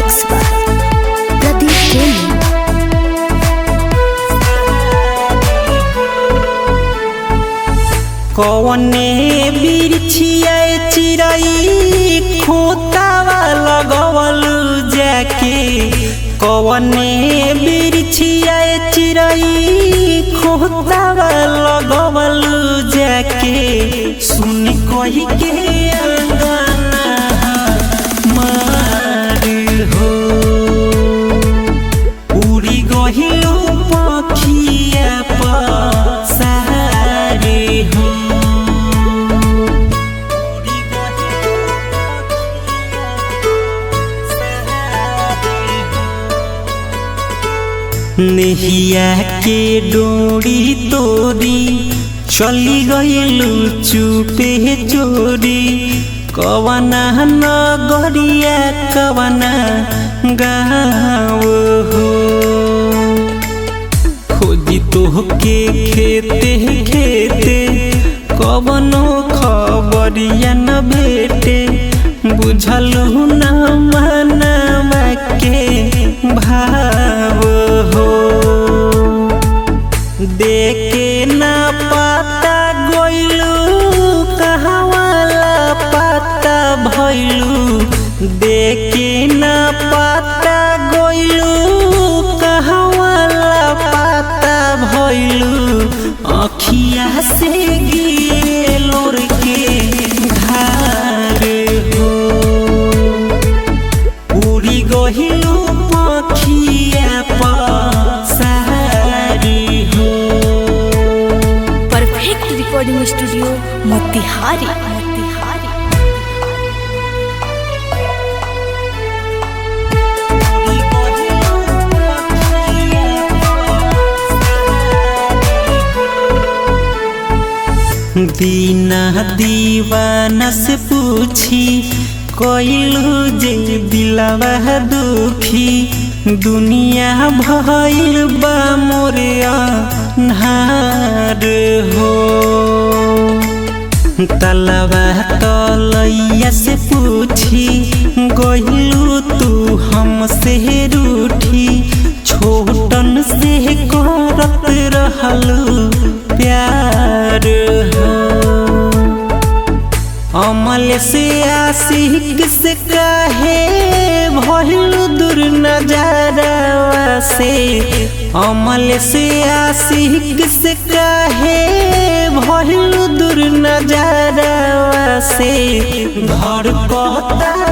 Mix by Pradeep Jain कौने बिरछिया चिड़ई खोतावा लगवल जाके कौने बिरछिया चिड़ई खोतावा लगवल जाके सुन कही के अंगना मार हो उड़ी गहिलो पखिया पसारे हो उड़ी गहिलो पखिया पसारे हो। नेहिया के डोरी तोरी चली गइलू चुपे चोरी कवना नगरिया कवना गाँव हो खोजी तोहके खेते खेते कवनो खबरिया न भेटे बुझलू न मनवा के भाव हो देखे न पाता गोइलू कहवाला पाता भइलू देखे न पाता गोइलू कहवाला पाता भइलू अखिया से गिलोर के धार हो उड़ी गहिलू पखिया पसारी हो perfect recording studio Motihari Motihari उड़ी गहिलू पखिया पसारी हो। दीना दीवाना से पूछी कोइलू जे दिलवा दुखी दुनिया भइल बा मोरे अन्हार हो तलवा तलैया से पूछी गइलू तू हमसे रूठी छोटन से करत रहलू प्यार हो अमल से आशिक से काहे भइल दूर नजारा से अमल से आशिक से काहे भइल दूर नजारा से घर कहता